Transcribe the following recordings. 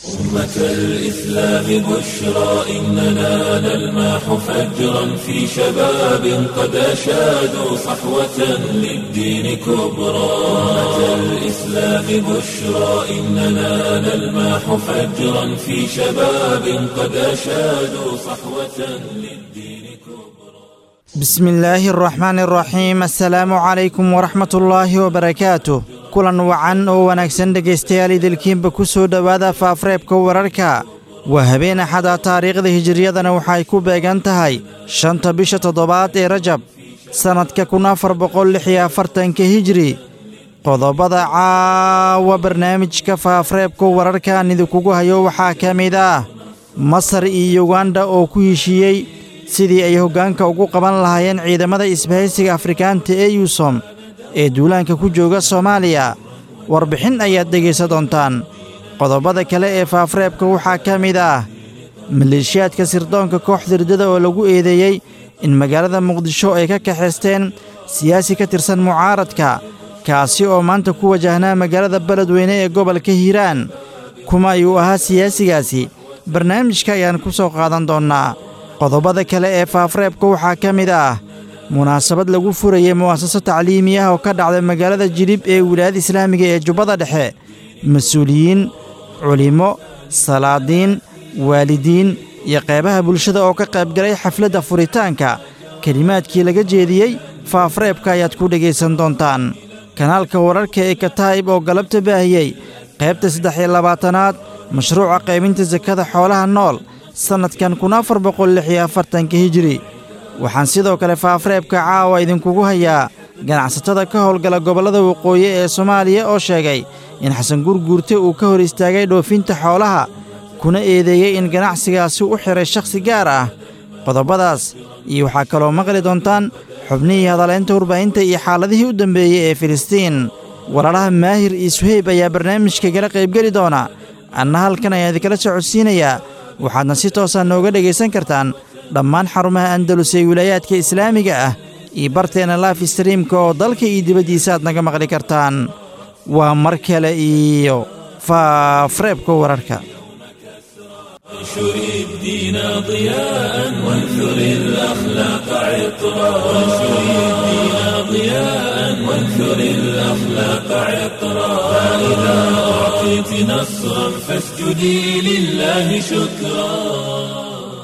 أمة الإسلام بشرى إننا نلمح فجرا في شباب قد أشادوا صحوة للدين كبرى أمة الإسلام بشرى إننا نلمح فجرا في شباب قد أشادوا صحوة للدين كبرى بسم الله الرحمن الرحيم السلaamu calaykum waraxmat ullaahi wabarakaatu kulan wacan oo wanaagsan dhegaystayaal idilkiinba ku soo dhowaada faafreebka wararka waa habeen axada taariikhda hijiriyadana waxay ku beegan tahay shanta bisha toddobaad ee rajab sannadka kun afar boqol lix iyo afartanka hijri qodobada caawa barnaamijka faafreebka wararkaan idinkugu hayo waxaa ka mid ah masar iyo yuganda oo ku heshiiyey sidii ay hoggaanka ugu qaban lahaayeen ciidamada isbahaysiga afrikaanta ee yuusom ee duulaanka ku jooga soomaaliya warbixin ayaad dhegaysa doontaan qodobada kale ee faafreebka waxaa ka mid ah maleeshiyaadka sirdoonka kooxda riddada oo lagu eedeeyey in magaalada muqdisho ay ka kaxaysteen siyaasi ka tirsan mucaaradka kaasi oo maanta ku wajahnaa magaalada beledweyne ee gobolka hiiraan kuma ayuu ahaa siyaasigaasi barnaamijka ayaan ku soo qaadan doonnaa qodobada kale ee faafreebka waxaa ka mid ah munaasabad lagu furayey mu'asaso tacliimi ah oo ka dhacday magaalada jilib ee wilaayada islaamiga ee jubbada dhexe mas-uuliyiin culimmo salaadiin waalidiin iyo qaybaha bulshada oo ka qaybgalay xafladda furitaanka kelimaadkii laga jeediyey faafreebka ayaad ku dhegaysan doontaan kanaalka wararka ee kataa'ib oo galabta baahiyey qaybta saddex iyo labaatanaad mashruuca qaybinta sakada xoolaha nool sannadkan kun afar boqol lix iyo afartanka hijiri waxaan sidoo kale faafreebka caawa idinkugu hayaa ganacsatada ka howlgala gobollada waqooyi ee soomaaliya oo sheegay in xasan gurguurte uu ka hor istaagay dhoofinta xoolaha kuna eedeeyey in ganacsigaasi u xiray shakhsi gaar ah qodobadaas iyo waxaa kaloo maqli doontaan xubnihii hadalaynta warbaahinta iyo xaaladihii u dambeeyey ee filistiin walaalaha maahir iyo suheyb ayaa barnaamijka gala qaybgeli doona anna halkan ayaa idinkala socodsiinayaa waxaadna si toosaa nooga dhegaysan kartaan dhammaan xarumaha andalus ee wilaayaadka islaamiga ah iyo barteenna laif streamka oo dalka iyo dibaddiisa aad naga maqli kartaan waa mar kale iyo faafreebka wararka انشر الدين ضياء وانثر الأخلاق عطرا وانشر الدين ضياء وانثر الأخلاق عطرا فإذا أعطيت نصرا فاسجدي لله شكرا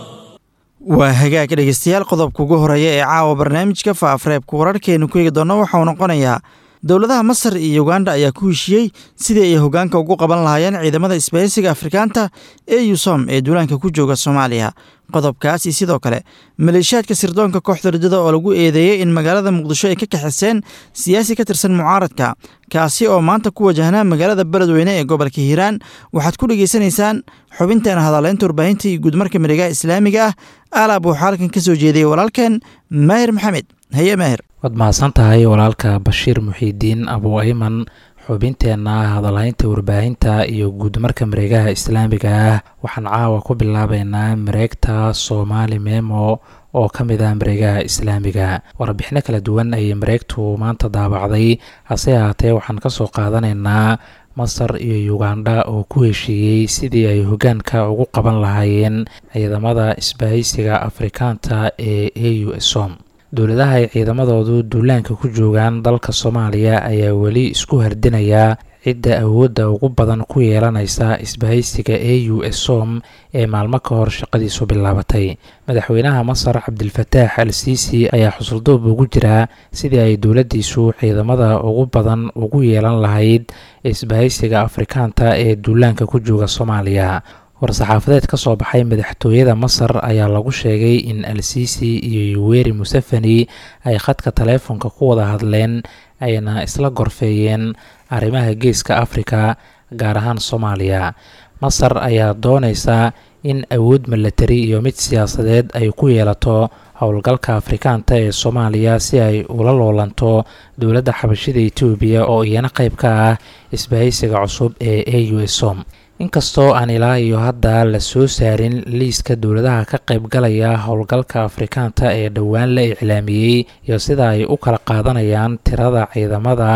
waa hagaag dhegaystayaal qodobka ugu horeeya ee caawa barnaamijka faafreebka wararkeenu ku eegi doonno waxauu noqonayaa dowladaha masar iyo yuganda ayaa ku heshiiyey sidii ay hoggaanka ugu qaban lahaayeen ciidamada isbahaysiga afrikaanta ee yusom ee duulaanka ku jooga soomaaliya qodobkaasi sidoo kale maleeshiyaadka sirdoonka kooxda riddada oo lagu eedeeyey in magaalada muqdisho ay ka kaxiseen siyaasi ka tirsan mucaaradka kaasi oo maanta ku wajahnaa magaalada beledweyne ee gobolka hiiraan waxaad ku dhegaysanaysaan xubinteena hadaleynta warbaahinta iyo guudmarka miregaha islaamiga ah alaab waxaa halkan ka soo jeediyey walaalkeen maahir maxamed haye maahir waad mahadsan tahay walaalka bashiir muxiidiin abu ayman xubinteenna hadalhaynta warbaahinta iyo guudmarka mareegaha islaamiga ah waxaan caawa ku bilaabeynaa mareegta soomaali memo oo ka mid ah mareegaha islaamiga warbixino kala duwan ayay mareegtu maanta daabacday hase ahaatee waxaan ka soo qaadanaynaa masar iyo yuganda oo ku heshiiyey sidii ay hoggaanka ugu qaban lahaayeen ciidamada isbahaysiga afrikaanta ee a u som dowladaha ay ciidamadoodu duulaanka ku joogaan dalka soomaaliya ayaa weli isku hardinayaa cidda awoodda ugu badan ku yeelanaysa isbahaysiga a u s som ee maalmo ka hor shaqadiisu bilaabatay madaxweynaha masar cabdilfataax al siisi ayaa xusuldoob ugu jiraa sidii ay dowladdiisu ciidamada ugu badan ugu yeelan lahayd isbahaysiga afrikaanta ee duulaanka ku jooga soomaaliya war-saxaafadeed ka soo baxay madaxtooyada masar ayaa lagu sheegay in al siisi iyo yuweri museveni ay khadka taleefonka ku wada hadleen ayna isla gorfeeyeen arrimaha geeska afrika gaar ahaan soomaaliya masar ayaa doonaysa in awood milatari iyo mid siyaasadeed ay ku yeelato howlgalka afrikaanta ee soomaaliya si ay ula loolanto dowladda xabashida etoobiya oo iyana qayb ka ah isbahaysiga cusub ee a u s som inkastoo aan ilaa iyo hadda la soo saarin liiska dowladaha ka qaybgalaya howlgalka afrikaanta ee dhowaan la iclaamiyey iyo sida ay u kala qaadanayaan tirada ciidamada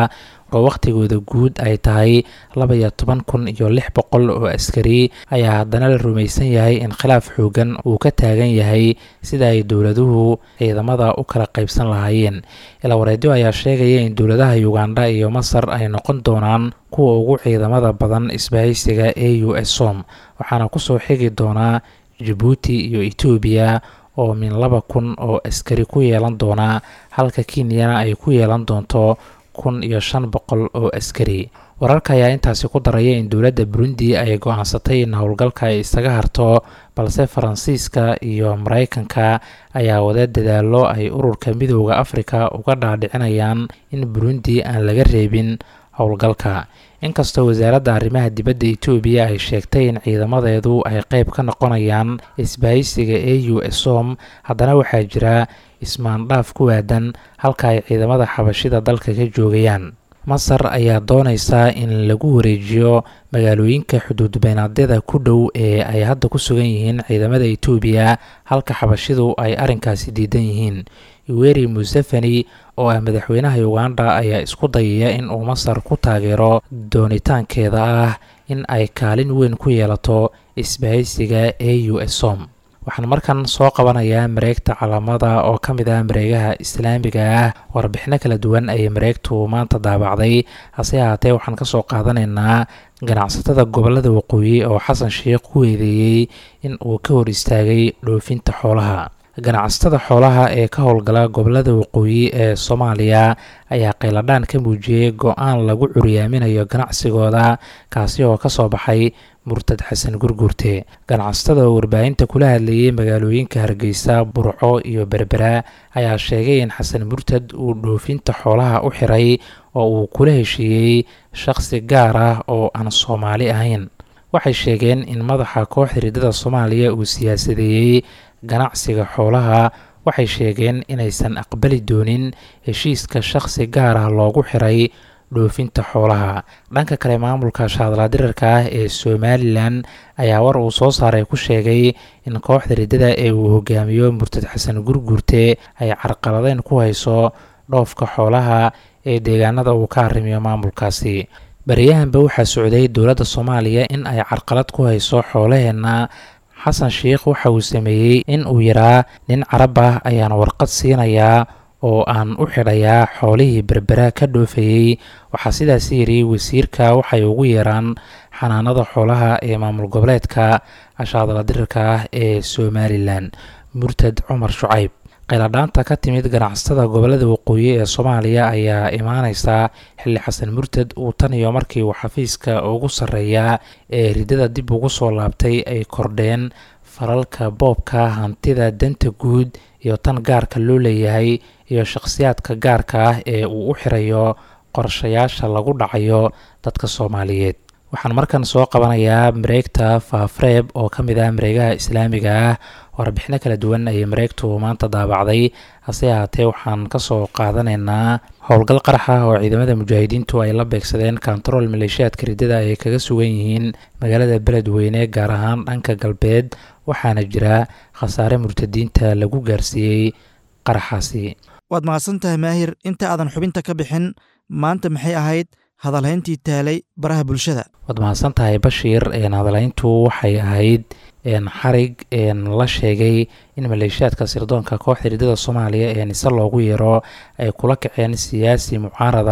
oo wakhtigooda guud ay tahay laba iyo toban kun iyo lix boqol oo askari ayaa haddana la rumaysan yahay in khilaaf xoogan uu ka taagan yahay sida ay dowladuhu ciidamada u kala qaybsan lahaayeen ilawareedyo ayaa sheegaya in dowladaha uganda iyo masar ay noqon doonaan kuwa ugu ciidamada badan isbahaysiga e u s som waxaana kusoo xigi doonaa jabuuti iyo etoobiya oo min laba kun oo askari ku yeelan doona halka kenyana ay ku yeelan doonto kun iyo shan boqol oo askari wararka ayaa intaasi ku daraya in dowladda burundi ay go-aansatay in howlgalka ay isaga harto balse faransiiska iyo maraykanka ayaa wada dadaallo ay ururka midooda afrika uga dhaadhicinayaan in burundi aan laga reebin howlgalka inkastoo wasaaradda arrimaha dibadda etoobiya ay sheegtay in ciidamadeedu ay qeyb ka noqonayaan isbahaysiga e u som haddana waxaa jira ismaandhaaf ku waadan halka ay ciidamada xabashida dalka ka joogayaan masar ayaa doonaysaa in lagu wareejiyo magaalooyinka xuduudbeenaadyada ku dhow ee ay hadda ku sugan yihiin ciidamada etoobiya halka xabashidu ay arrinkaasi diidan yihiin iweri museveni oo ah madaxweynaha uganda ayaa isku dayaya in uu masar ku taageero doonitaankeeda ah in ay kaalin weyn ku yeelato isbahaysiga e u s som waxaan markan soo qabanayaa mareegta calaamada oo ka mid ah mareegaha islaamiga ah warbixino kala duwan ayay mareegtu maanta daabacday hase ahaatee waxaan kasoo qaadanaynaa ganacsatada gobolada waqooyi oo xasan sheikh ku weedeeyey in uu ka hor istaagay dhoofinta xoolaha ganacsatada xoolaha ee ka howlgala gobolada waqooyi ee soomaaliya ayaa qayladhaan ka muujiyey go-aan lagu curyaaminayo ganacsigooda kaasi oo kasoo baxay murtad xasan gurgurte ganacsatada oo warbaahinta kula hadlayay magaalooyinka hargeysa burco iyo berbera ayaa sheegay in xasan murtad uu dhoofinta xoolaha u xiray oo uu kula heshiiyey shaqsi gaar ah oo aan soomaali ahayn waxay sheegeen in madaxa kooxda riddada soomaaliya uu siyaasadeeyey ganacsiga xoolaha waxay sheegeen inaysan aqbali doonin heshiiska shaqsi gaar ah loogu xiray dhoofinta xoolaha dhanka kale maamulka shaadlaadirarka ah ee somalilan ayaa war uu soo saaray ku sheegay in kooxda riddada ee uu hogaamiyo murtad xasan gurgurte ay carqaladeyn ku hayso dhoofka xoolaha ee deegaanada uu ka arrimiyo maamulkaasi baryahanba waxaa socday dowladda soomaaliya in ay carqalad ku hayso xoolaheenna xasan sheikh waxa uu sameeyey in uu yaraa nin carab ah ayaan warqad siinayaa oo aan u xidhayaa xoolihii berbera ka dhoofayey waxaa sidaas yidhi wasiirka waxay ugu yeeraan xanaanada xoolaha ee maamul goboleedka ashaadaladirirka ah ee somalilan murtad cumar shucayb qayladhaanta ka timid ganacsatada gobolada waqooyi ee soomaaliya ayaa imaaneysaa xilli xasan murtad uu tan iyo markii uu xafiiska ugu sarreeyaa ee riddada dib ugu soo laabtay ay kordheen falalka boobka hantida danta guud iyo tan gaarka loo leeyahay iyo shakhsiyaadka gaarka ah ee uu u xirayo qorshayaasha lagu dhacayo dadka soomaaliyeed waxaan markan soo qabanayaa mareegta faafreeb oo ka mid ah mareegaha islaamiga ah warbixino kala duwan ayay mareegtu maanta daabacday hase ahaatee waxaan kasoo qaadanaynaa howlgal qarax ah oo ciidamada mujaahidiintu ay la beegsadeen kontarool maleeshiyaadka riddada ay kaga sugan yihiin magaalada beledweyne gaar ahaan dhanka galbeed waxaana jira khasaare murtadiinta lagu gaarsiiyey qaraxaasi waad mahadsan tahay maahir inta aadan xubinta ka bixin maanta maxay ahayd hadalhayntii taalay baraha bulshada waad mahadsan tahay bashiir hadalhayntu waxay ahayd xarig la sheegay in maleeshiyaadka sirdoonka kooxda riddada soomaaliya ee nise loogu yeero ay kula kaceen siyaasi mucaarada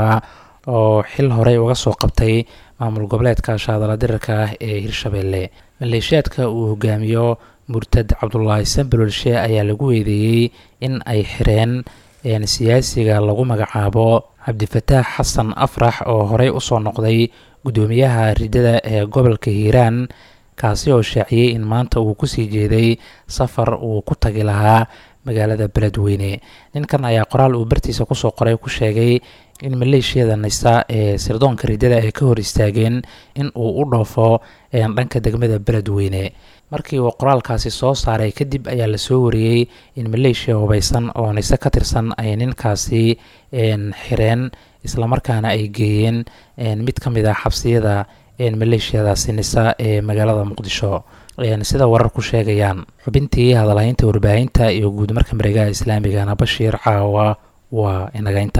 oo xil horey uga soo qabtay maamul goboleedka shaadaladirirka ah ee hirshabelle maleeshiyaadka uu hogaamiyo murtad cabdulaahi sambalolshe ayaa lagu weedeeyey in ay xireen siyaasiga lagu magacaabo cabdifataax xasan afrax oo horey usoo noqday guddoomiyaha riddada ee gobolka hiiraan kaasi oo shaaciyey in maanta uu kusii jeeday safar uu ku tagi lahaa magaalada beledweyne ninkan ayaa qoraal uu bartiisa kusoo qoray ku sheegay in maleeshiyada nisa ee sirdoonka riddada ay ka hor istaageen in uu u dhoofo dhanka degmada beledweyne markii uu qoraalkaasi soo saaray kadib ayaa lasoo wariyey in maleeshiya hubaysan oo nise ka tirsan ay ninkaasi xireen islamarkaana ay geeyeen mid ka mid ah xabsiyada maleeshiyadaasi nisa ee magaalada muqdisho sida warar ku sheegayaan xubintii hadalhaynta warbaahinta iyo guud marka mareegaha islaamigana bashiir caawa waa inagaynta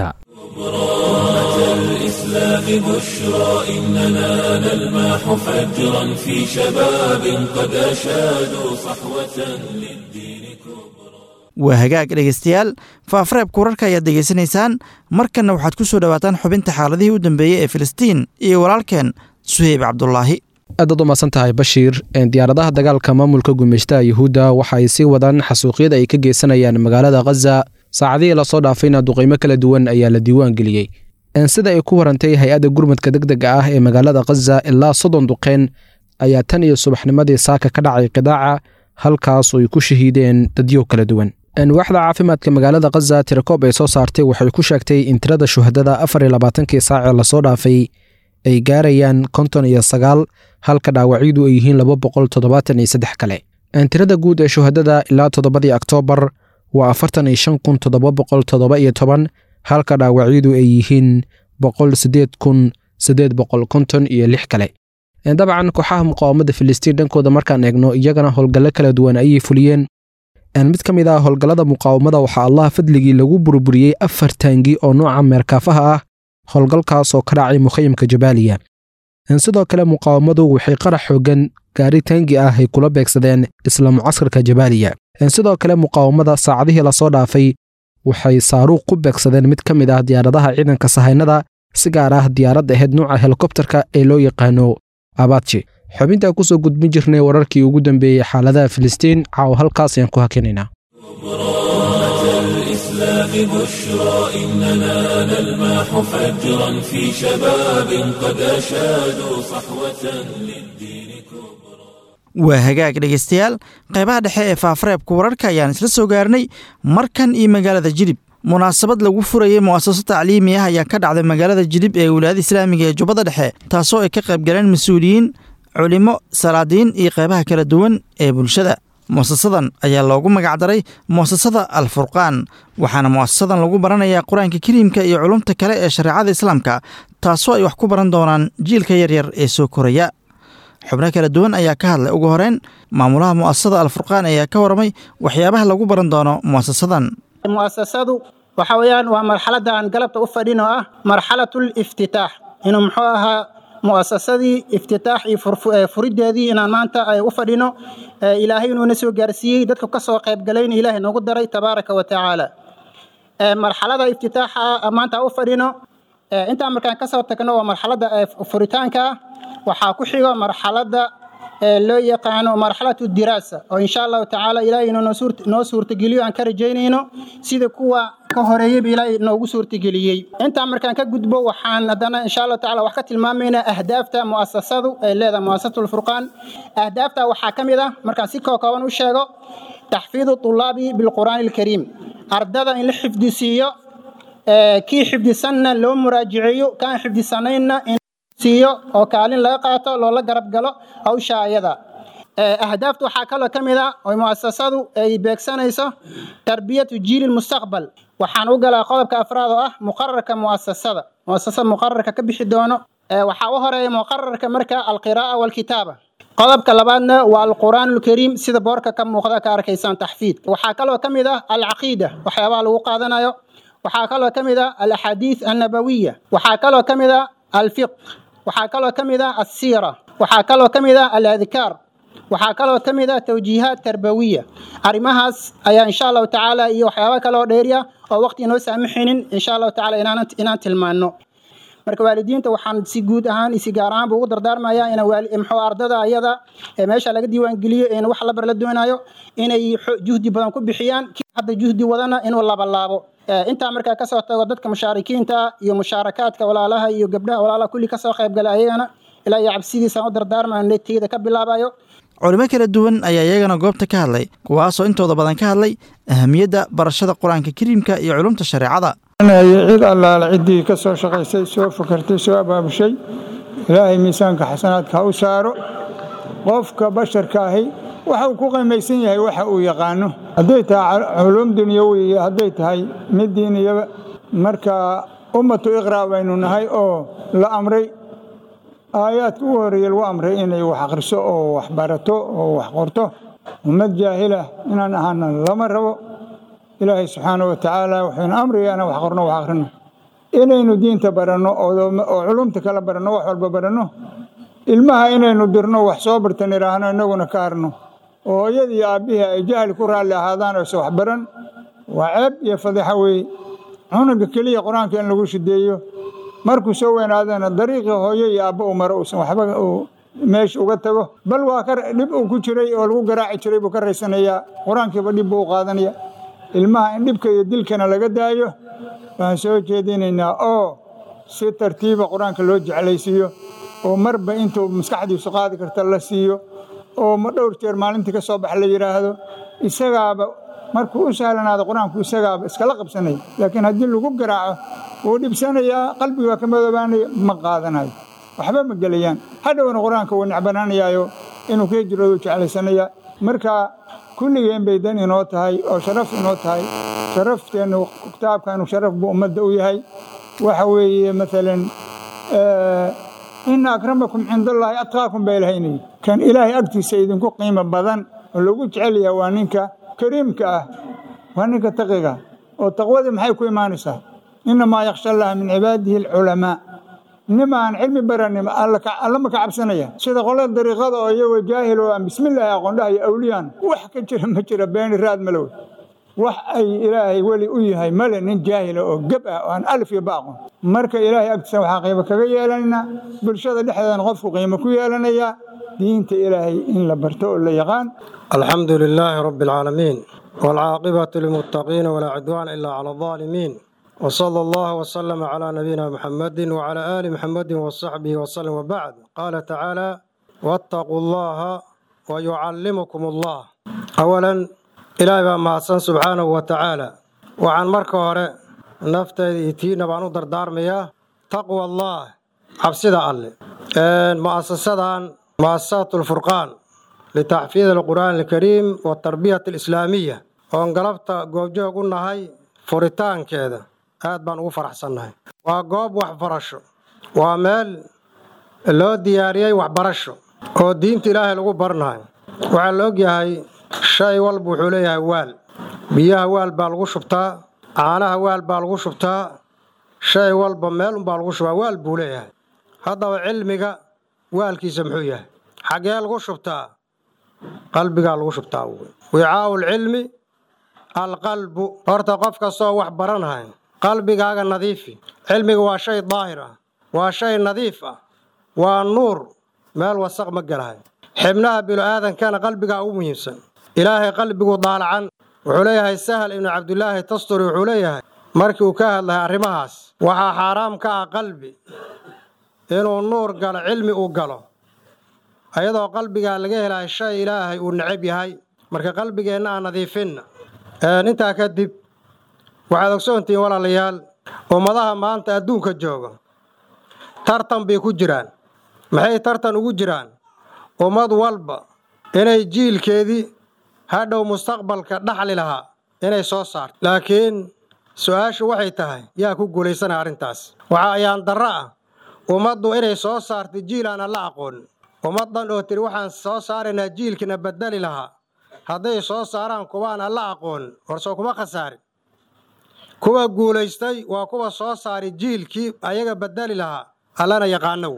الإسلام بشرى إننا نلمح فجرا في شباب قد أشادوا صحوة للدين كبرى waa hagaag dhegaystayaal faafareebka wararka ayaad degeysanaysaan markanna waxaad ku soo dhowaataan xubinta xaaladihii u dambeeyey ee filistiin iyo walaalkeen suheyb cabdulaahi aadaad u mahadsan tahay bashiir diyaaradaha dagaalka maamulka gumeystaha yuhuudda waxa ay sii wadaan xasuuqyada ay ka geysanayaan magaalada khaza saacadihii lasoo dhaafayna duqaymo kala duwan ayaa la diiwaan geliyey sida ay ku warantay hay-adda gurmadka deg dega ah ee magaalada khaza ilaa soddon duqeen ayaa tan iyo subaxnimadii saaka ka dhacay qidaaca halkaas oo ay ku shahiideen dadyo kala duwan waaxda caafimaadka magaalada khaza tirakoob ay soo saartay waxay ku sheegtay in tirada shuhadada afar iyo labaatankii saacee lasoo dhaafay ay gaarayaan konton iyo sagaal halka dhaawacyadu ay yihiin laba boqol toddobaatan iyo saddex kale tirada guud ee shuhadada ilaa toddobadii oktoobar waa afartan iyo shan kun toddoba boqol toddoba iyo toban halka dhaawacyadu ay yihiin boqol siddeed kun siddeed boqol konton iyo lix kale dabcan kooxaha muqaawamada filistiin dhankooda markaan eegno iyagana howlgallo kala duwan ayay fuliyeen mid ka mid ah howlgallada muqaawamada waxaa allaha fadligii lagu burburiyey afar taangi oo nooca meerkaafaha ah howlgalkaas oo ka dhacay mukhayimka jabaaliya sidoo kale muqaawamadu waxay qarax xoogan gaari taangi ah ay kula beegsadeen isla mucaskarka jabaaliya sidoo kale muqaawamada saacadihii lasoo dhaafay waxay saaruuq ku beegsadeen mid ka mid ah diyaaradaha ciidanka sahaynada si gaar ah diyaaradda ahayd nuuca helikobterka ee loo yaqaano abaadji xubintaa kusoo gudbin jirnay wararkii ugu dambeeyey xaaladaha filistiin caaw halkaas ayaan ku hakinaynaa الإسلام بشرى إننا نلمح فجرا في شباب قد أشادوا صحوة للدين كبرى waa hagaag dhegaystayaal qaybaha dhexe ee faafareebka wararka ayaan isla soo gaarnay markan iyo magaalada jilib munaasabad lagu furayey mu'asaso tacliimi ah ayaa ka dhacday magaalada jilib ee wilaayada islaamiga ee jubbada dhexe taasoo ay ka qayb galeen mas-uuliyiin culimo salaadiin iyo qaybaha kala duwan ee bulshada mu'asasadan ayaa loogu magacdaray mu'asasada al furqaan waxaana mu'asasadan lagu baranayaa qur-aanka kariimka iyo culumta kale ee shareecada islaamka taasoo ay wax ku baran doonaan jiilka yaryar ee soo koraya xubno kala duwan ayaa ka hadlay ugu horeyn maamulaha mu'asasada alfurqaan ayaa ka waramay waxyaabaha lagu baran doono mu'asasadan mu'asasadu waxa weeyaan waa marxaladda aan galabta u fadhin oo ah marxalatul iftitaax inuu muxuu ahaa mu'asasadii iftitaax iyo furideedii inaan maanta u fadhino ilaahay inuuna soo gaarsiiyey dadka ka soo qayb galayna ilaahay noogu daray tabaaraka wa tacaala marxalada iftitaaxa maanta u fadhino intaan markaan kasoo tagno waa marxaladda furitaanka ah waxaa ku xigo marxaladda loo yaqaano marxalatu diraasa oo insha allahu tacaala ilaahay inuu noo suurtageliyo aan ka rajaynayno sida kuwa ka horeeyeyba ilaahay noogu suurtageliyey intaa markaan ka gudbo waxaan haddana insha allahu tacala wax ka tilmaamaynaa ahdaafta mu'asasadu ay leedahay mu'asasatu lfurqaan ahdaafta waxaa ka mid ah markaan si kookooban u sheego taxfiidu tulaabi bilqur'aani alkariim ardada in la xifdisiiyo kii xifdisanna loo muraajiceeyo kaan xifdisanaynna siiyo oo kaalin laga qaato loola garab galo hawsha ayada ahdaafta waxaa kaloo ka mid ah oo mu'asasadu ay beegsanayso tarbiyatu jiili mustaqbal waxaan u galaa qodobka afraad oo ah muqararka mu'asasada mu'asasada muqararka ka bixi doono waxaa u horeeya muqararka marka alqiraa'a walkitaaba qodobka labaadna waa alqur'aan alkariim sida boorka ka muuqda ka arkaysaan taxfiidka waxaa kaloo ka mid ah alcaqiida waxyaabaha lagu qaadanayo waxaa kaloo ka mid ah alaxaadiis annabawiya waxaa kaloo ka mid ah alfiq waxaa kaloo ka mid ah alsiira waxaa kaloo ka mid ah aladkaar waxaa kaloo ka mid ah tawjiihaat tarbawiya arrimahaas ayaa insha allahu tacaala iyo waxyaaba kale oo dheeriya oo waqti inoo saamaxaynin insha allahu tacala inaan tilmaano marka waalidiinta waxaan si guud ahaan si gaar ahaanba ugu dardaarmaya in muxuu ardada ayada ee meesha laga diiwaangeliyo in wax labar la doonayo inay juhdi badan ku bixiyaan hadda juhdi wadana inuu labalaabo intaa markaa kasoo tago dadka mushaarikiinta iyo mushaarakaadka walaalaha iyo gabdhaha walaalaha kulli kasoo qaybgala ayagana ilaa iyo cabsidiisaan u dardaarmayo neteyda ka bilaabayo culimo kala duwan ayaa iyagana goobta ka hadlay kuwaasoo intooda badan ka hadlay ahamiyadda barashada qur-aanka kariimka iyo culumta shareecada cid allaale ciddii ka soo shaqaysay soo fakartay soo abaabushay ilaahay miisaanka xasanaadka ha u saaro qofka basharka ahi waxa uu ku qiimaysan yahay waxa uu yaqaano hadday tahay culuum dunyawi iyo hadday tahay mid diiniyaba marka ummatu iqraa baynu nahay oo la amray aayaadka ugu horreeye lagu amray inay wax akhriso oo wax barato oo wax qorto ummad jaahilah inaan ahaana lama rabo ilaahay subxaana wa tacaala wuxuuna amriga inaan wax qorno wax akhrino inaynu diinta baranno oo culumta kala baranno wax walba baranno ilmaha inaynu dirno wax soo bartan idhaahno innaguna ka harno oo hooyadii iyo aabbihii ay jahli ku raalli ahaadaan oyse wax baran waa ceeb iyo fadiixo weeye cunuga keliya qur-aanka in lagu shideeyo markuu soo weynaadana dariiqii hooyo iyo aabba uu maro uusan waxba meesha uga tago bal waa ka dhib uu ku jiray oo lagu garaaci jiray buu ka raysanayaa qur-aankiiba dhib buu u qaadanaya ilmaha in dhibka iyo dilkana laga daayo waxaan soo jeedinaynaa oo si tartiiba qur-aanka loo jeclaysiiyo oo marba intuu maskaxdiisu qaadi karta la siiyo oo ma dhowr jeer maalintii ka soo bax la yidhaahdo isagaaba markuu u sahlanaado qur-aanku isagaaba iskala qabsanaya laakiin haddii lagu garaaco wuu dhibsanayaa qalbiga waa ka madoobaanaya ma qaadanayo waxba ma gelayaan hadhowna qur-aanka wuu necbanaanayaayo inuu ka hijroodu jeclaysanaya marka kulligeen bay dan inoo tahay oo sharaf inoo tahay sharafteennu kitaabkanu sharaf buu ummadda u yahay waxa weeye maalan ina akramakum cinda allaahi atqaakum baa ilahaynayay kan ilaahay agtiisa idinku qiimo badan oo lagu jecel yahay waa ninka kariimka ah waa ninka taqiga oo taqwadii maxay ku imaanaysaa inamaa yakhsha allaha min cibaadihi alculamaa nimaan cilmi baranin alla ma ka cabsanaya sida qolada dariiqada oo iyagoo jaahil oo aan bismillaahi aqoondhaha iyo awliyaan wax ka jira ma jira beeni raad malow wax ay ilaahay weli u yahay male nin jaahila oo geb ah oo aan alif iyo ba aqoon marka ilaahay agtiisa waxaa qiimo kaga yeelanaynaa bulshada dhexdeedana qofku qiimo ku yeelanayaa diinta ilaahay in la barto oo la yaqaan alxamdu lilaahi rabbi alcaalamiin waalcaaqibatu lilmuttaqiina walaa cudwaana ilaa cala aldaalimiin وصلى الله وسلم على نبينا محمد وعلى آل محمد وصحبه وسلم وبعد قال تعالى واتقوا الله ويعلمكم الله أولا إلهي بقى معصن سبحانه وتعالى وعن مركة هراء نفت يتينا بانو دردار مياه تقوى الله عبسيدة الله مؤسسة مؤسسات الفرقان لتحفيظ القرآن الكريم والتربية الإسلامية وانقلبت قوجه قلنا هاي furitaan keeda aad baan ugu faraxsannahay waa goob waxbarasho waa meel loo diyaariyey waxbarasho oo diinta ilaahay lagu barnayo waxaa la ogyahay shay walba wuxuu leeyahay waal biyaha waal baa lagu shubtaa caanaha waal baa lagu shubtaa shay walba meel unbaa lagu shubaa waal buu leeyahay haddaba cilmiga waalkiisa muxuu yahay xaggee lagu shubtaa qalbigaa lagu shubtaa wicaau lcilmi alqalbu horta qof kastoo wax baranahay qalbigaaga nadiifi cilmiga waa shay daahir ah waa shay nadiif ah waa nuur meel wasaq ma gelahay xibnaha bilo-aadankana qalbigaa ugu muhiimsan ilaahay qalbigu daalacan wuxuu leeyahay sahal ibnu cabdulaahi tasturi wuxuu leeyahay markii uu ka hadlahay arrimahaas waxaa xaaraam ka ah qalbi inuu nuur galo cilmi uu galo ayadoo qalbigaa laga helahay shay ilaahay uu necab yahay marka qalbigeenna aan nadiifinna intaa kadib waxaad ogsoontihiin walaalayaal ummadaha maanta adduunka jooga tartan bay ku jiraan maxay tartan ugu jiraan ummad walba inay jiilkeedii hadhow mustaqbalka dhaxli lahaa inay soo saarto laakiin su-aashu waxay tahay yaa ku guulaysanaya arrintaas waxaa ayaan darro ah ummaddu inay soo saarto jiil aan alla aqoonin ummaddan oo tiri waxaan soo saaraynaa jiilkina bedeli lahaa hadday soo saaraan kuwaan alla aqoon horsoo kuma khasaarin kuwa guulaystay waa kuwa soo saari jiilkii ayaga bedeli lahaa allana yaqaanow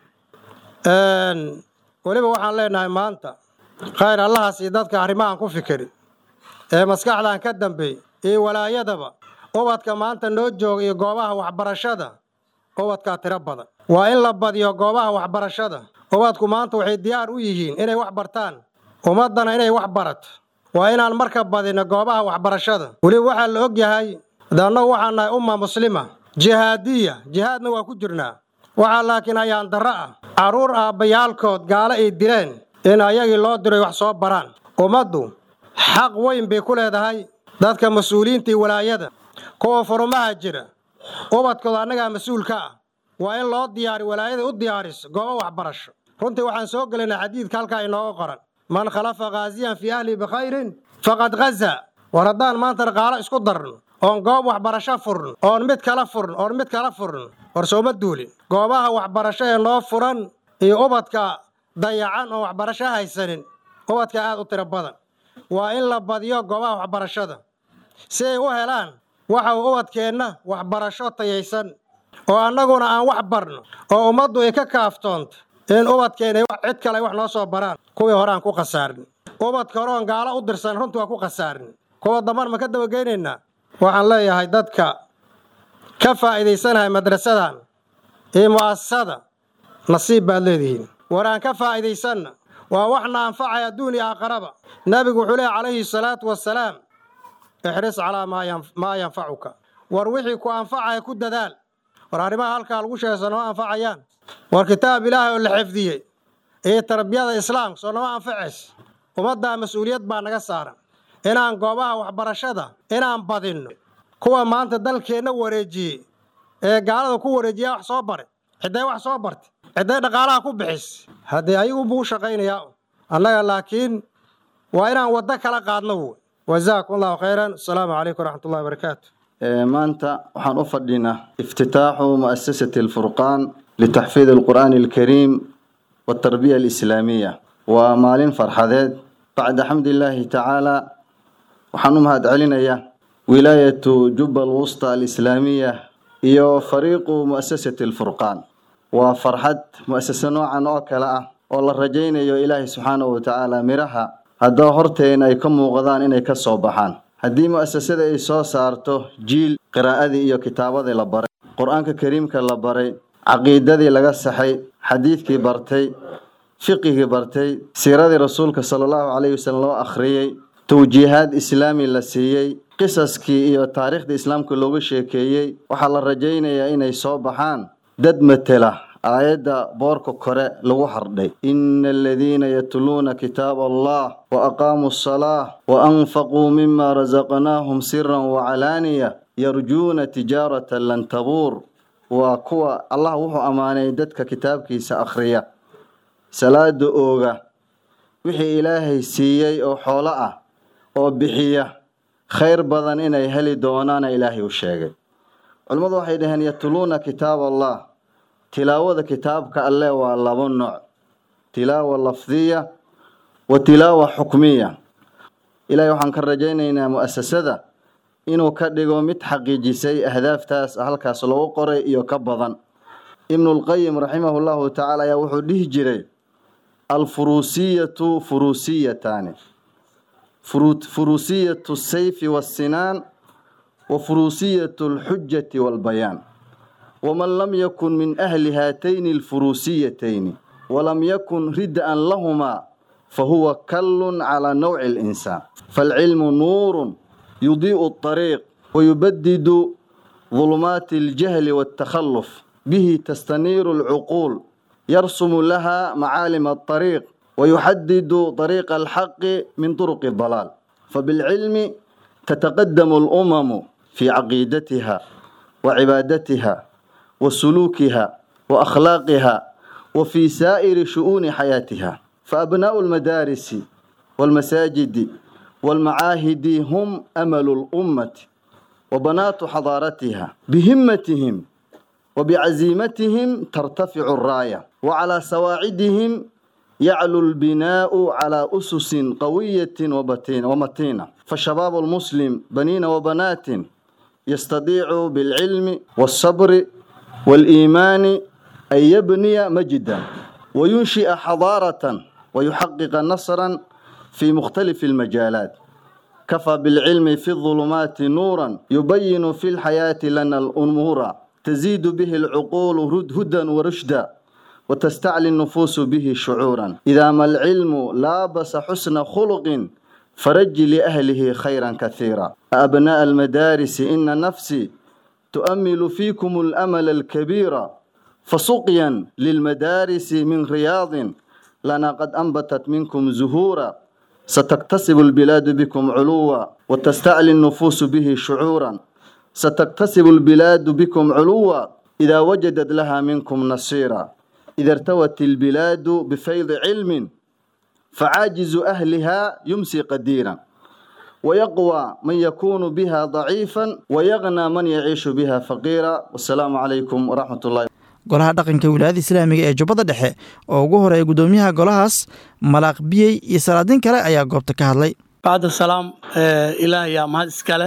weliba waxaan leenahay maanta khayr allahaas iyo dadka arrimahan ku fikiri ee maskaxdan ka dambeey iyo walaayadaba ubadka maanta noo jooga iyo goobaha waxbarashada ubadkaa tiro badan waa in la badiyo goobaha waxbarashada ubadku maanta waxay diyaar u yihiin inay wax bartaan ummaddana inay wax barato waa inaan marka badino goobaha waxbarashada weliba waxaa la og yahay de annagu waxaan nahay umma muslima jihaadiya jihaadna waa ku jirnaa waxaa laakiin ayaan darro ah carruur aabbayaalkood gaalo ay dileen in ayagii loo diray wax soo baraan ummaddu xaq weyn bay ku leedahay dadka mas-uuliyiinta iyo walaayada kuwa furumaha jira ubadkooda annagaa mas-uulka ah waa in loo diyaari walaayada u diyaariso goobo waxbarasho runtii waxaan soo gelaynaa xadiidka halkaa inooga qoran man khalafa khaasiyan fii ahlihi bikhayrin faqad ghaza war haddaan maanta dhaqaalo isku darno oon goob waxbarasho furno oon mid kala furno oon mid kala furno war sooma duulin goobaha waxbarasho ee noo furan iyo ubadka dayacan oon waxbarasho haysanin ubadka aad u tiro badan waa in la badiyo goobaha waxbarashada si ay u helaan waxa uu ubadkeenna waxbarasho tayaysan oo annaguna aan wax barno oo ummaddu ay ka kaaftoonto in ubadkeena cid kale ay wax noo soo baraan kuwii hore aan ku khasaarin ubadka hore oon gaalo u dirsan runtii waa ku khasaarin kuwa damban ma ka dabageynaynaa waxaan leeyahay dadka ka faa'iidaysanahay madrasadan iyo mu'asasada nasiib baad leedihiin war aan ka faa'iidaysanna waa waxna anfacaya adduun iyo aakharaba nebigu wuxuu leehay calayhi salaatu wasalaam ixris calaa maa yanfacuka war wixii ku anfacaya ku dadaal war arrimaha halkaa lagu sheegay soo nama anfacayaan war kitaab ilaahay oo la xifdiyey iyo tarbiyada islaamka soo nama anfacays ummaddaa mas-uuliyad baa naga saaran inaan goobaha waxbarashada inaan badinno kuwa maanta dalkeenna wareejiyey ee gaalada ku wareejiyaa wax soo bare cidday wax soo bartay cidday dhaqaalaha ku bixis haddee ayagu buu u shaqaynayaa annaga laakiin waa inaan waddo kala qaadno wey wajazaakum allahu khayran asalaamu calaykum waraxmatullahi wabarakaatu maanta waxaan u fadhinaa iftitaaxu mu'asasati alfurqaan litaxfiid alqur'aani alkariim waltarbiya alislaamiya waa maalin farxadeed bacda xamdillaahi tacaala waxaan u mahad celinayaa wilaayatu jubba alwusta alislaamiya iyo fariiqu mu'asasati alfurqaan waa farxad mu'asase noocan oo kale ah oo la rajaynayo ilaahay subxaanahu watacaala miraha haddaba horteena ay ka muuqdaan inay ka soo baxaan haddii mu'asasada ay soo saarto jiil qiraa'adii iyo kitaabadii la baray qur-aanka kariimka la baray caqiidadii laga saxay xadiidkii bartay fiqigii bartay siiradii rasuulka sala allahu calayhi wasallam loo akhriyey tawjiihaad islaami la siiyey qisaskii iyo taariikhdii islaamka looga sheekeeyey waxaa la rajaynayaa inay soo baxaan dad matela aayadda boorka kore lagu hardhay ina aladiina yatluuna kitaaba allah wa aqaamuu asalaa wa anfaquu mima rasaqnaahum siran wacalaaniya yarjuuna tijaaratan lan tabuur waa kuwa allah wuxuu ammaanay dadka kitaabkiisa akhriya salaada ooga wixii ilaahay siiyey oo xoolo ah oo bixiya khayr badan inay heli doonaana ilaahay u sheegay culimmadu waxay dhaheen yatluuna kitaab allah tilaawada kitaabka alle waa labo nooc tilaawa lafdiya wa tilaawa xukmiya ilaahay waxaan ka rajaynaynaa mu'asasada inuu ka dhigo mid xaqiijisay ahdaaftaas halkaas lagu qoray iyo ka badan ibnulqayim raximahu llahu tacaala ayaa wuxuu dhihi jiray alfuruusiyatu furuusiyataani furuusiyatu sayfi wassinaan wa furuusiyatu alxujati walbayaan waman lam yakun min ahli haatayni alfuruusiyatayni walam yakun rid'an lahumaa fahuwa kallun calaa nawci alinsaan faalcilmu nuurun yudii'u alطariiq wayubadidu ظulumaati aljahli waaltakhalluf bihi tastaniiru alcuquul yarsumu laha macaalim alطariiq ويحدد طريق الحق من طرق الضلال فبالعلم تتقدم الأمم في عقيدتها وعبادتها وسلوكها وأخلاقها وفي سائر شؤون حياتها فأبناء المدارس والمساجد والمعاهد هم أمل الأمة وبنات حضارتها بهمتهم وبعزيمتهم ترتفع الراية وعلى سواعدهم يعلو البناء على أسس قوية وبتين ومتينة فالشباب المسلم بنين وبنات يستطيع بالعلم والصبر والإيمان أن يبني مجدا وينشئ حضارة ويحقق نصرا في مختلف المجالات كفى بالعلم في الظلمات نورا يبين في الحياة لنا الأمور تزيد به العقول هدى ورشدا وتستعلي النفوس به شعورا إذا ما العلم لابس حسن خلق فرج لأهله خيرا كثيرا أبناء المدارس إن نفسي تؤمل فيكم الأمل الكبير فسقيا للمدارس من رياض لنا قد أنبتت منكم زهورا ستكتسب البلاد بكم علوا وتستعلي النفوس به شعورا ستكتسب البلاد بكم علوا إذا وجدت لها منكم نصيرا إذا ارتوت البلاد بفيض علم فعاجز أهلها يمسي قديرا ويقوى من يكون بها ضعيفا ويغنى من يعيش بها فقيرا والسلام عليكم ورحمة الله golaha dhaqanka wilaayada islaamiga ee jubbada dhexe oo ugu horeeya guddoomiyaha golahaas malaaq biyey iyo salaadiin kale ayaa goobta ka hadlay bacda salaam ilaah yaa mahad iska leh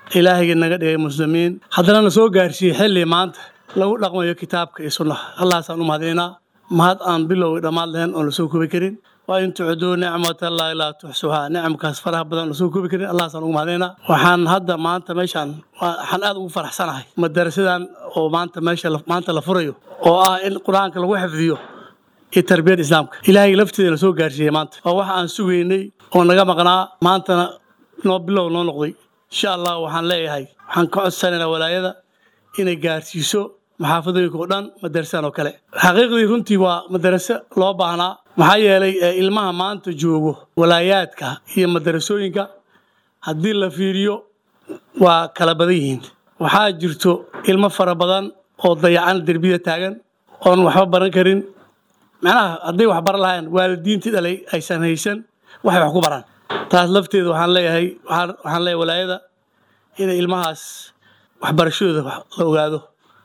ilaahayga naga dhigay muslimiin haddana na soo gaarsiiyey xilli maanta lagu dhaqmayo kitaabka iyo sunnaha allahaasaan u mahadinaynaa mahad aan bilowga dhammaad lahayn oon lasoo kubi karin waa in tucduu nicmatallaahi laa tuxsuhaa nicamkaas faraha badan lasoo kubi karin allahaasaan ugu mahadinaynaa waxaan hadda maanta meeshaan waxaan aad ugu faraxsanahay madarasadan oo maanta meesha maanta la furayo oo ah in qur-aanka lagu xifdiyo iyo tarbiyada islaamka ilaahay lafteeda na soo gaarsiiyey maanta waa wax aan sugaynay oo naga maqnaa maantana noo bilow noo noqday insha allah waxaan leeyahay waxaan ka codsanaynaa walaayada inay gaarsiiso maxaafadooyinka oo dhan madarasadan oo kale xaqiiqdii runtii waa madaraso loo baahnaa maxaa yeelay ilmaha maanta joogo walaayaadka iyo madarasooyinka haddii la fiiriyo waa kala badan yihiin waxaa jirto ilmo fara badan oo dayacan derbiyada taagan oon waxba baran karin macnaha hadday wax baran lahayn waalidiintii dhalay aysan haysan waxay wax ku baraan taas lafteeda waxaan leeyahay waxaan leeyahay walaayada inay ilmahaas waxbarashadooda la ogaado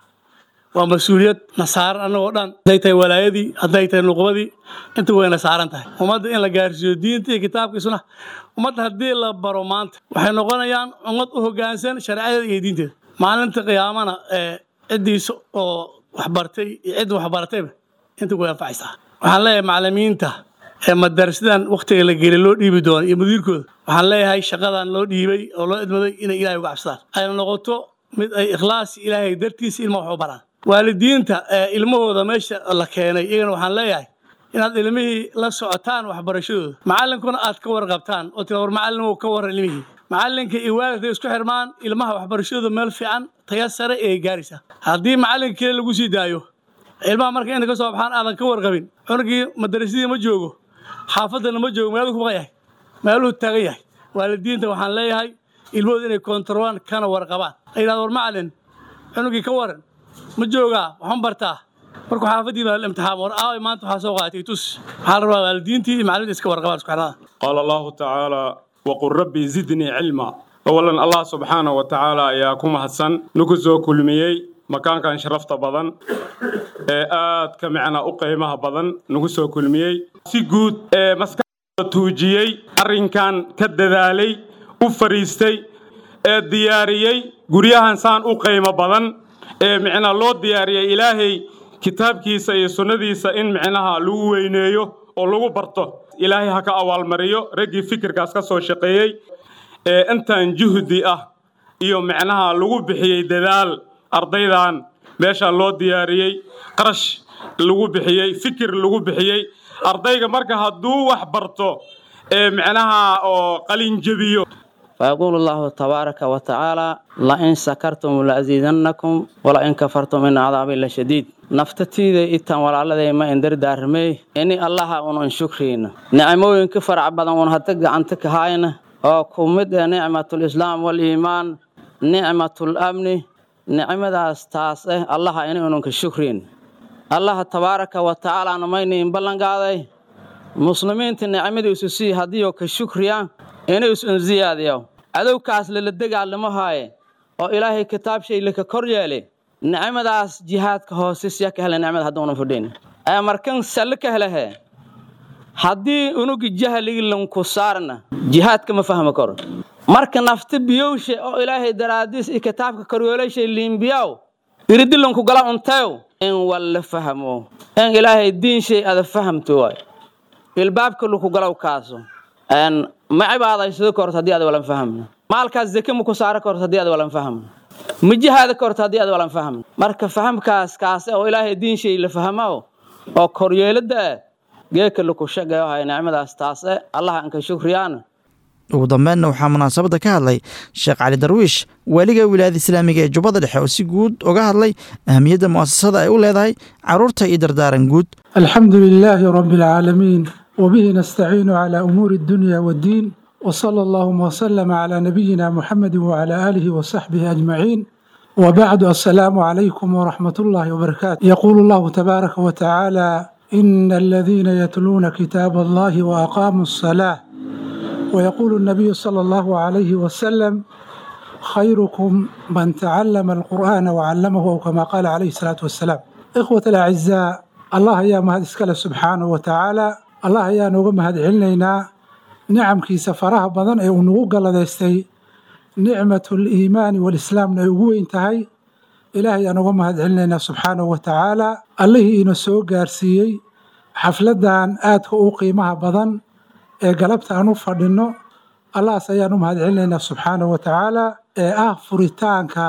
waa mas-uuliyad na saaran annagoo dhan hadday tahay walaayadii hadday tahay nuqbadii inta wayna saaran tahay ummadda in la gaarsiiyo diinta iyo kitaabka iyo sunnaha ummadda haddii la baro maanta waxay noqonayaan ummad u hoggaansan shareecadeeda iyo diinteeda maalinta qiyaamana ee ciddiisa oo waxbartay iyo cidda waxbaratayba inta way anfacaysaa waxaan leeyahay macallimiinta ee madarasidan wakhtiga la gelay loo dhiibi doono iyo mudiirkooda waxaan leeyahay shaqadan loo dhiibay oo loo idmaday inay ilaahay uga cabsadaan ayna noqoto mid ay ikhlaas ilaahay dartiisa ilma wax u baraan waalidiinta ee ilmahooda meesha la keenay iyagana waxaan leeyahay inaad ilmihii la socotaan waxbarashadooda macallinkuna aad ka warqabtaan oo tira war macallin ka warran ilmihii macallinka iyo waalidka isku xirmaan ilmaha waxbarashadooda meel fiican taya sare ee gaaraysaa haddii macallinka kale lagu sii daayo ilmaha marka inta ka soo baxaan aadan ka warqabin cunugii madarasadii ma joogo xaafadana ma joogo meeluu ku baqan yahay meeluhu taagan yahay waalidiinta waxaan leeyahay ilmahooda inay koontarobaan kana warqabaan ay yidhahdo war macallin cunugii ka waran ma joogaa waxma bartaa markuu xaafadii baa imtixaan war aaway maanta waxaa soo qaatay tus waxaa la rabaa waalidiintii iyo macallimiinta iska warqabaan isku xirnada qaala allahu tacaala waqul rabbi zidnii cilma awalan allah subxaana wa tacaala ayaa ku mahadsan nagu soo kulmiyey makaankan sharafta badan ee aadka macnaa u qiimaha badan nagu soo kulmiyey si guud ee maskaxda tuujiyey arrinkan ka dadaalay u fariistay ee diyaariyey guryahan saan u qiimo badan ee micnaa loo diyaariyey ilaahay kitaabkiisa iyo sunnadiisa in micnaha lagu weyneeyo oo lagu barto ilaahay ha ka awaalmariyo raggii fikirkaas ka soo shaqeeyey ee intan juhdi ah iyo micnaha lagu bixiyey dadaal ardaydan meeshaan loo diyaariyey qarash lagu bixiyey fikir lagu bixiyey ardayga marka hadduu wax barto ee micnaha oo qalin jebiyo فيقول الله تبارك وتعالى لئن سكرتم لأزيدنكم ولئن كفرتم إن عذابي لشديد نفتتيدا إتان ولا الذي ما إندر دارمي إني الله أن شكرين نعموين كفر عبدا ونهتق عنتك هاينا أو كمد نعمة الإسلام والإيمان نعمة الأمن نعمة أستاس الله إني أنك شكرين الله تبارك وتعالى نميني بلن قاضي مسلمين تنعمة يسوسي هديو كشكريان inuu is unsiyaadiyo cadowkaas lala dagaalamo haaye oo ilaahay kitaab shay laka kor yeele nicmadaas jihaadka hoose siya ka hele nicmada hadduunan fudhin ee markan salle ka helehe haddii unugi jahligi lanku saarna jihaadka ma fahmi karo marka nafta biyowshe oo ilaahay daraadiis iyo kitaabka koryeelashay liimbiyaw iridi lanku gala untayo in walla fahmo in ilaahay diin shay ada fahamto waay ilbaabka laku galaw kaaso ma cibaadaysado korto haddii aad walan fahmno maalkaas zake ma ku saaro korto haddii aad walan fahmno ma jihaada korto haddii aad walan fahmno marka fahamkaas kaase oo ilaahay diin shay la fahmo oo koryeelada ah geeka laku shaqeeyo haya nicmadaas taase allah anka shukriyaana ugu dambeynna waxaa munaasabadda ka hadlay sheekh cali darwiish waaliga wilaayada islaamiga ee jubbada dhexe oo si guud uga hadlay ahamiyadda mu'asasada ay u leedahay carruurta iyo dardaaran guud alxamdu lilaahi rabbi alcaalamiin وبه نستعين على أمور الدنيا والدين وصلى اللهم وسلم على نبينا محمد وعلى آله وصحبه أجمعين وبعد السلام عليكم ورحمة الله وبركاته يقول الله تبارك وتعالى إن الذين يتلون كتاب الله وأقاموا الصلاة ويقول النبي صلى الله عليه وسلم خيركم من تعلم القرآن وعلمه أو كما قال عليه الصلاة والسلام إخوة الأعزاء الله يا مهد سبحانه وتعالى allah ayaan uga mahad celinaynaa nicamkiisa faraha badan ee uu nagu galladaystay nicmatu liimaani walislaamna ay ugu weyn tahay ilaahay aan uga mahad celinaynaa subxaanahu wa tacaala allihii ina soo gaarsiiyey xafladdan aadka u qiimaha badan ee galabta aan u fadhinno allahaas ayaan u mahad celinaynaa subxaanahu wa tacaala ee ah furitaanka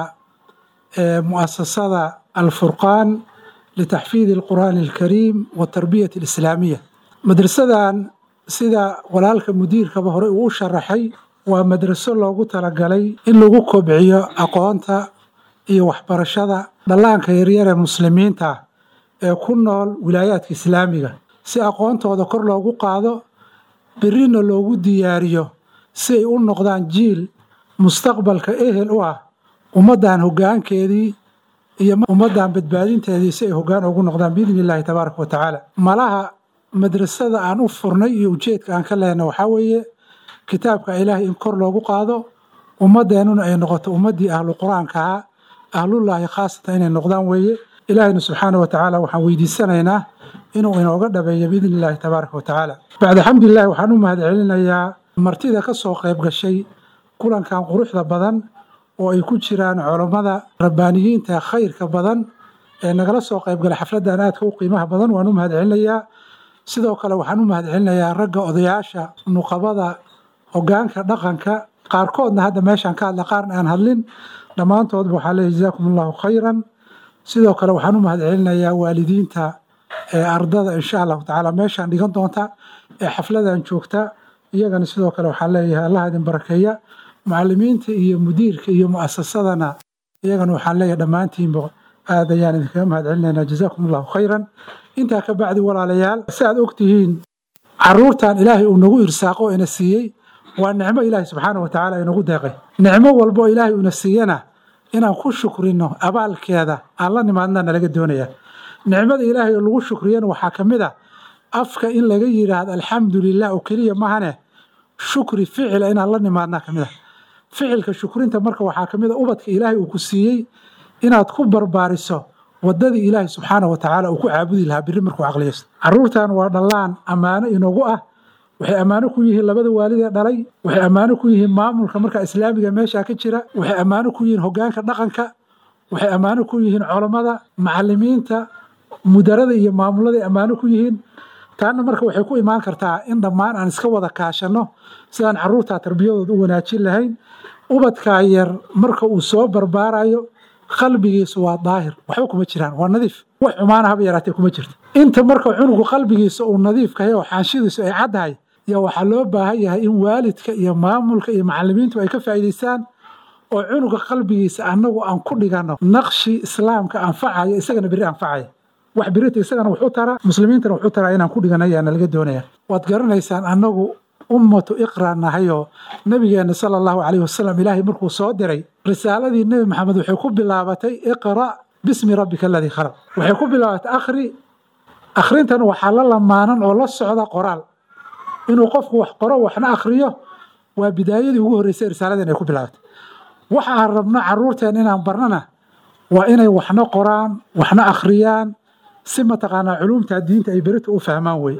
mu'asasada alfurqaan litaxfiidi alqur'aani alkariim watarbiyati alislaamiya madrasadan sida walaalka mudiirkaba hore uu u sharaxay waa madraso loogu talagalay in lagu kobciyo aqoonta iyo waxbarashada dhallaanka yaryar ee muslimiinta ee ku nool wilaayaadka islaamiga si aqoontooda kor loogu qaado berrina loogu diyaariyo si ay u noqdaan jiil mustaqbalka ehel u ah ummaddan hoggaankeedii iyo ummaddan badbaadinteedii si ay hoggaan ugu noqdaan biidni illaahi tabaaraka wa tacaala malaha madrasada aan u furnay iyo ujeedka aan ka lehna waxaa weeye kitaabka ilaahay in kor loogu qaado ummadeennuna ay noqoto ummaddii ahlu qur-aanka ahaa ahlullaahi khaasatan inay noqdaan weeye ilaahayna subxaana wa tacaala waxaan weydiisanaynaa inuu inooga dhabeeyo biidni illaahi tabaaraka wa tacaala bacda xamdulillahi waxaan u mahad celinayaa martida ka soo qayb gashay kulankan quruxda badan oo ay ku jiraan culammada rabbaaniyiinta khayrka badan ee nagala soo qaybgala xafladdan aadka u qiimaha badan waan u mahad celinayaa sidoo kale waxaan u mahad celinayaa ragga odayaasha nuqabada hoggaanka dhaqanka qaarkoodna hadda meeshaan ka hadla qaarna aan hadlin dhammaantoodba waxaa leeyahy jazaakum allahu khayran sidoo kale waxaan u mahad celinayaa waalidiinta ee ardada insha allahu tacaala meeshaan dhigan doonta ee xafladan joogta iyagana sidoo kale waxaan leeyahay allah idin barakeeya macalimiinta iyo mudiirka iyo mu'asasadana iyagana waxaan leeyahay dhammaantiinba aad ayaan idinkaga mahad celinaynaa jazaakum allahu khayran intaa ka bacdi walaalayaal si aad ogtihiin caruurtan ilaahay uu nagu irsaaqo oo ina siiyey waa nicmo ilaahay subxaana wa tacaala inagu deeqay nicmo walbo ilaahay uuna siiyana inaan ku shukrino abaalkeeda aan la nimaadna nalaga doonaya nicmada ilaahay oo lagu shukriyana waxaa ka mid a afka in laga yidhaahdo alxamdu lilah oo keliya mahane shukri ficila inaan la nimaadnaa ka mid a ficilka shukrinta marka waxaa ka mid a ubadka ilaahay uu ku siiyey inaad ku barbaariso wadadii ilaahay subxaana wa tacaala uu ku caabudi lahaa biri markuu caqliyaysto caruurtan waa dhallaan ammaano inagu ah waxay ammaano ku yihiin labada waalid ee dhalay waxay ammaano ku yihiin maamulka markaa islaamiga meeshaa ka jira waxay ammaano ku yihiin hoggaanka dhaqanka waxay ammaano ku yihiin culammada macalimiinta mudarada iyo maamuladay ammaano ku yihiin taana marka waxay ku imaan kartaa in dhammaan aan iska wada kaashanno sidaan caruurtaa tarbiyadooda u wanaajin lahayn ubadkaa yar marka uu soo barbaarayo qalbigiisu waa daahir waxba kuma jiraan waa nadiif wax xumaana haba yaraatee kuma jirto inta marka cunugu qalbigiisa uu nadiifkahay oo xaanshidiisu ay caddahay yaa waxaa loo baahan yahay in waalidka iyo maamulka iyo macalimiintu ay ka faa'iidaystaan oo cunuga qalbigiisa annagu aan ku dhiganno naqshi islaamka anfacaya isagana berri anfacaya wax birita isagana wuxuu taraa muslimiintana wuxuu taraa inaan ku dhigan ayaana laga doonaya waad garanaysaan annagu ummatu iqra nahayoo nabigeena sala allahu calayhi wasalam ilaahay markuu soo diray risaaladii nebi maxamed waxay ku bilaabatay iqra bismi rabbika aladii khalaq waxay ku bilaabatay akhri akhrintan waxaa la lamaanan oo la socda qoraal inuu qofku wax qoro waxna akhriyo waa bidaayadii ugu horreysay risaaladan ay ku bilaabatay waxa aan rabno caruurteen inaan barnana waa inay waxna qoraan waxna akhriyaan si mataqaanaa culumta diinta ay berito u fahmaan wey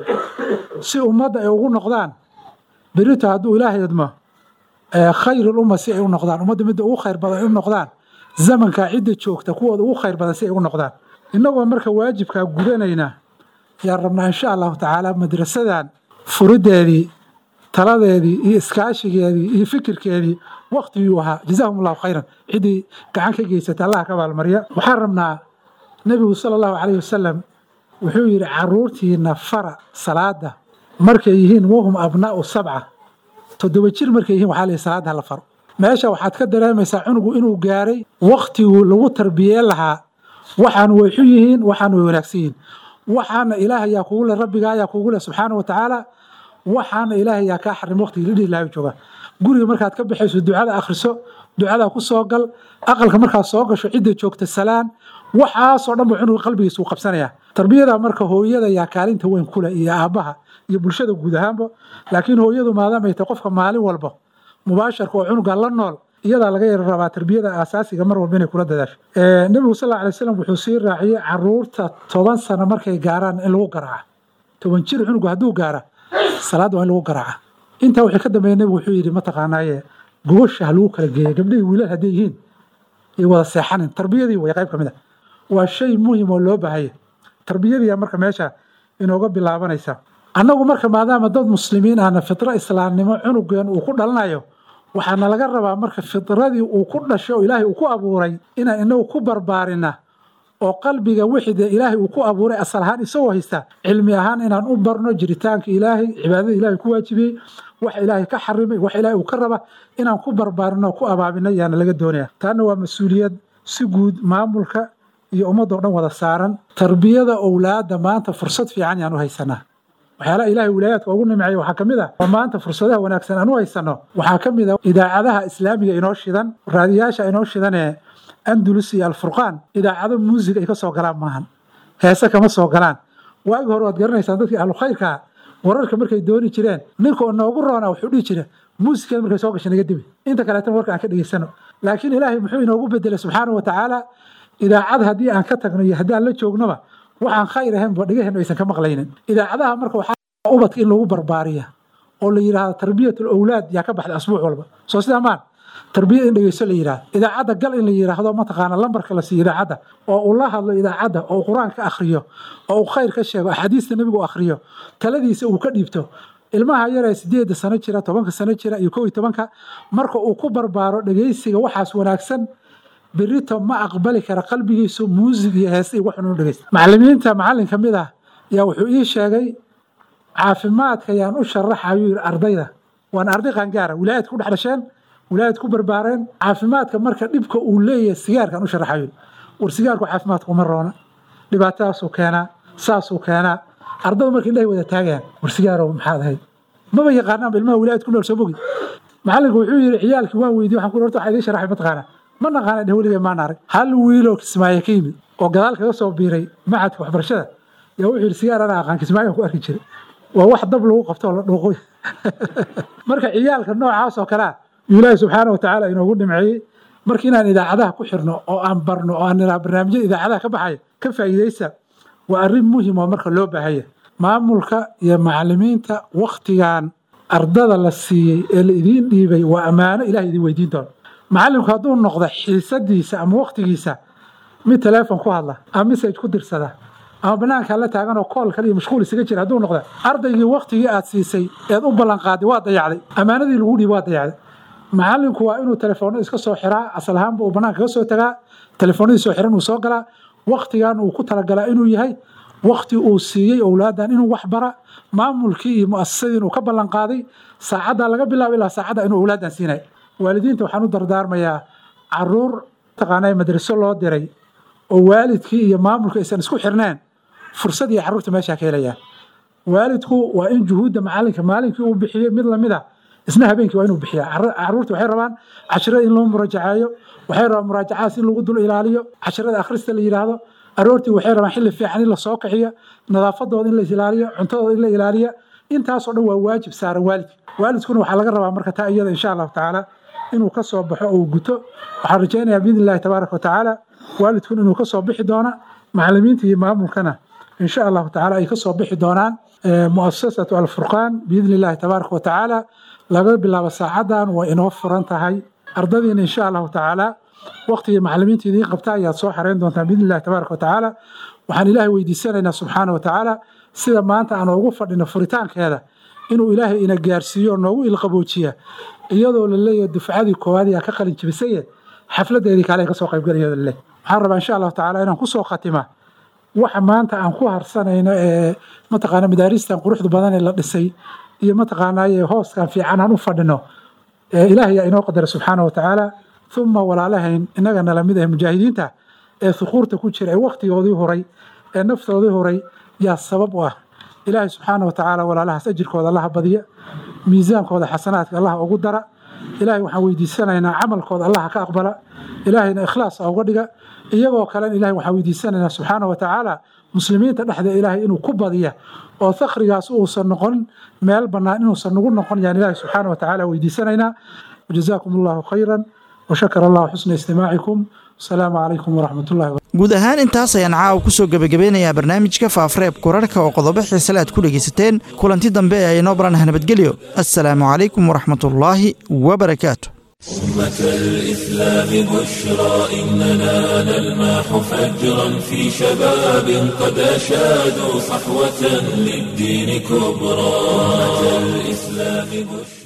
si ummadda ay ugu noqdaan berito hadduu ilaahay idmo khayrul umma si ay u noqdaan ummadda midda ugu khayr badan ay u noqdaan zamankaa cidda joogta kuwooda ugu khayr badan si ay u noqdaan innagoo marka waajibkaa gudanayna yaan rabnaa insha allahu tacaala madrasadan furideedii taladeedii iyo iskaashigeedii iyo fikirkeedii waktiguu ahaa jazaahum allahu khayran ciddii gacan ka geysata allah ka abaalmarya waxaan rabnaa nebigu sala allahu calayhi wasalam wuxuu yidhi caruurtiina fara salaada markay yihiin wahum abnaa'u sabca toddoba jir markay yihiin waxaa la yidhi salaada hala faro meesha waxaad ka dareemaysaa cunugu inuu gaaray waktiguu lagu tarbiyeen lahaa waxaan way xun yihiin waxaan way wanaagsan yihiin waxaana ilaah ayaa kugu leh rabbiga ayaa kugu leh subxaana wa tacaala waxaana ilaah ayaa kaa xarim waqtigii la dhihi lahaa jooga guriga markaad ka baxayso ducada akhriso ducadaa ku soo gal aqalka markaad soo gasho cidda joogta salaan waxaasoo dhan ba cunuga qalbigiisa uu qabsanaya tarbiyada marka hooyada yaa kaalinta weyn kule iyo aabbaha iyo bulshada guud ahaanba laakiin hooyadu maadaamay tahay qofka maalin walba mubaasharka oo cunuga la nool iyadaa laga yara rabaa tarbiyada aasaasiga mar walba inay kula dadaasho nebigu sal alay slam wuxuu sii raaciyey caruurta toban sano markay gaaraan in lagu garaaca toban jir cunugu hadduu gaara salaadda waa in lagu garaaca intaa wixii ka dambeeya nebigu wuxuu yidhi mataqaanaaye gogosha ha lagu kala geeya gabdhihii wiilal hadday yihiin iyo wada seexanin tarbiyadii way qayb ka mid a waa shay muhim oo loo baahaya tarbiyadiiya marka meesha inooga bilaabanaysa annagu marka maadaama dad muslimiin ahna fitro islaamnimo cunugeen uu ku dhalanayo waxaana laga rabaa marka fitradii uu ku dhashay oo ilaahay uu ku abuuray inaan inagu ku barbaarina oo qalbiga wixii dee ilaahay uu ku abuuray asal ahaan isagoo haysta cilmi ahaan inaan u barno jiritaanka ilaahay cibaadada ilaahay ku waajibiyey wax ilaahay ka xarimay wax ilaahay uu ka raba inaan ku barbaarino oo ku abaabino yaana laga doonaya taana waa mas-uuliyad si guud maamulka iyo ummadoo dhan wada saaran tarbiyada owlaada maanta fursad fiican yaan u haysanaa waxyaalaha ilaahay wilaayaadka ugu nimceeya waxaa ka mid ah oo maanta fursadaha wanaagsan aan u haysano waxaa ka mid ah idaacadaha islaamiga inoo shidan raadiyaasha inoo shidan ee andulus iyo alfurqaan idaacado muusig ay ka soo galaan maahan heese kama soo galaan waagi hore waad garanaysaan dadkii ahlu khayrkaa wararka markay dooni jireen ninka oo noogu roona wuxuu dhihi jira muusikada markay soo gasha naga dibi inta kaleetana warka aan ka dhegeysano laakiin ilaahay muxuu inoogu bedelay subxaanahu wa tacaala idaacad haddii aan ka tagno iyo haddii aan la joognoba waxaan khayr ahaynba dhegaheennu aysan ka maqlaynin idaacadaha marka waxaa ubadka in lagu barbaariya oo la yidhaahdo tarbiyatul owlaad yaa ka baxda asbuuc walba soo sidaa maan tarbiyad in dhegeyso la yidhahdo idaacadda gal in la yidhaahdo mataqaana lambarka la siiyo idaacadda oo uu la hadlo idaacadda oo uu qur-aan ka akhriyo oo uu khayr ka sheego axaadiista nebigu u akhriyo taladiisa uu ka dhiibto ilmaha yaree sideedda sano jira tobanka sano jira iyo kow iyo tobanka marka uu ku barbaaro dhegeysiga waxaas wanaagsan berito ma aqbali kara qalbigiisu muusig iyo heese iyo waxun u dhegeysta macallimiinta macallin ka mid ah yaa wuxuu ii sheegay caafimaadka yaan u sharaxayu yidhi ardayda waan arday qaangaara wilaayad ku dhex dhasheen wilaayad ku barbaareen caafimaadka marka dhibka uu leeyahay sigaarkaan u sharaxayo war sigaarku caafimaadka uma roona dhibaatadaasuu keenaa saasuu keenaa ardadu markay indhahay wada taagayaan war sigaarow maxaad ahayd maba yaqaanaanba ilmaha wilaayad ku nool soo bogi macallinku wuxuu yidhi ciyaalkii waan weydiye waxaan ku horta waxaa idiin sharaxay mataqaanaa ma naqaana dheh weligay maan arag hal wiiloo kismaayo ka yimid oo gadaal kaga soo biiray macadka waxbarashada yaa wuxuu yidhi sigaar anaa aqaan kismaayo ku arki jiray waa wax dab lagu qabto oo la dhuuqoy marka ciyaalka noocaas oo kalea ilaahi subxaana watacaala inoogu dhimceeyey marka inaan idaacadaha ku xirno oo aan barno oo aan niraa barnaamijyada idaacadaha ka baxaya ka faa'iidaysa waa arrin muhim oo marka loo baahaya maamulka iyo macallimiinta waktigan ardada la siiyey ee la idiin dhiibay waa ammaano ilahay idin weydiin doono macallinku hadduu noqdo xiisadiisa ama waktigiisa mid teleefon ku hadla ama message ku dirsada ama banaankaa la taagan oo kool kale iyo mashquul isaga jira hadduu noqda ardaygii waktigii aad siisay eed u ballanqaaday waa dayacday ammaanadii lagu dhiibay waa dayacday macallinku waa inuu telefoonno iska soo xiraa asal ahaanba uu banaanka ka soo tagaa telefoonadii soo xiran uu soo galaa waktigan uu ku talagalaa inuu yahay wakti uu siiyey owlaadan inuu wax bara maamulkii iyo muasasadii inuu ka ballanqaaday saacaddaa laga bilaabo ilaa saacadda inuu owlaadan siinay waalidiinta waxaan u dardaarmayaa caruur taqaanaa madraso loo diray oo waalidkii iyo maamulka aysan isku xirneen fursad iyo carruurta meeshaa ka helayaan waalidku waa in juhuudda macalinka maalinkii uu bixiyey mid lamid a isna habeenkii waa inuu bixiya caruurta waxay rabaan cashirada in loo muraajaceeyo waxay rabaan muraajacaas in lagu dul ilaaliyo cashirada akhrista la yidhaahdo aroortii waxay rabaan xilli fiican in la soo kaxiyo nadaafadooda in la ilaaliyo cuntadooda in la ilaaliyo intaasoo dhan waa waajib saaran waalidka waalidkuna waxaa laga rabaa marka taa iyada insha allahu tacaala inuu ka soo baxo oo guto waxaan rajaynayaa biidni illahi tabaaraka watacaala waalidkun inuu ka soo bixi doona macallimiinta iyo maamulkana insha allahu tacaala ay ka soo bixi doonaan muasasatu alfurqaan biidni illahi tabaaraka watacaala laga bilaabo saacadan waa inoo furan tahay ardadiina insha allahu tacaala waqtigii macallimiinta idiin qabta ayaad soo xareyn doontaan biidni illahi tabaaraka watacaala waxaan ilaahay weydiisanaynaa subxaana watacaala sida maanta aan ugu fadhino furitaankeeda inuu ilaahay ina gaarsiiyo oo noogu ilqaboojiya iyadoo la leeyahay dufcadii koowaad yaa ka qalin jibisaye xafladeedii kale ay ka soo qaybgalaya leh waxaan rabaa insha allahu tacaala inaan kusoo khatima waxa maanta aan ku harsanayno ee mataqaana madaaristan quruxda badan ee la dhisay iyo mataqaanaaye hooskan fiican aan u fadhino ilaahay yaa inoo qadara subxaana watacaala uma walaalahayn inaga nala mid ah mujaahidiinta ee thuquurta ku jira ee waktigoodii horay ee naftoodii horay yaa sabab u ah ilaahay subxaana watacaala walaalahaas ajirkooda allaha badiya miisaankooda xasanaadka allaha ugu dara ilaahay waxaan weydiisanaynaa camalkooda allaha ka aqbala ilaahayna ikhlaas uga dhiga iyagoo kalena ilahay waxaan weydiisanaynaa subxaana watacaala muslimiinta dhexdeeda ilaahay inuu ku badiya oo thakrigaas uusan noqon meel bannaan inuusan nagu noqon yaan ilaahay subxaana watacaala weydiisanaynaa wajazaakum allahu khayran washakar allahu xusna istimaacikum asalaamu calaykum waraxmat ullahi guud ahaan intaas ayaan caawa ku soo gebagabeynayaa barnaamijka faafareeb kurarhka oo qodobo xiisale aad ku dhegaysateen kulanti dambe ee aynoo baranah nabadgelyo assalaamu calaykum waraxmatullaahi wabarakaatu أمة الإسلام بشرى إننا نلمح فجرا في شباب قد أشادوا صحوة للدين كبرى أمة الإسلام بشرى